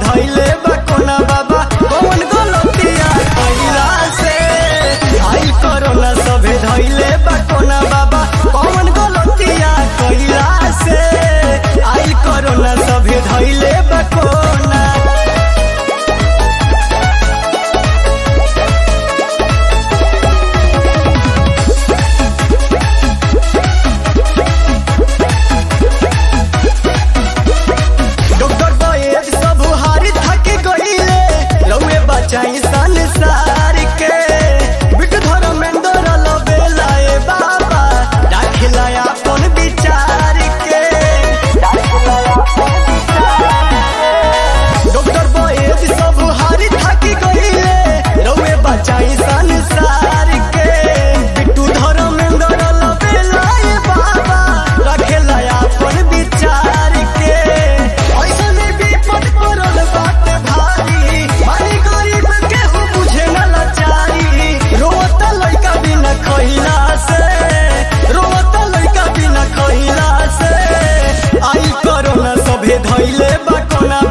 धैले बा कोना बाबा कौन गलतिया कइला से आई कोरोना सभे धैले बा कोना बाबा कौन गलतिया कइला से आई कोरोना सभे धैले बा कोना डॉक्टर बॉयज सब हारी थक गईले रउए बचाई संसार के बिट धर्मेंद्र लबेला ए बाबा दाखिला अपन विचार के डॉक्टर बॉयज सब हारी थक गईले रउए बचाई संसार के बिट्टू धर्मेंद्र लबेला ए बाबा रखेला अपन विचार के ऐसन विपद पड़ल बाटे भारी मारी गरीब केहू बुझे न लाचारी रोता लइका बिना खइला से रोता लइका बिना खइला से आई कोरोना सभे धइले बा कोना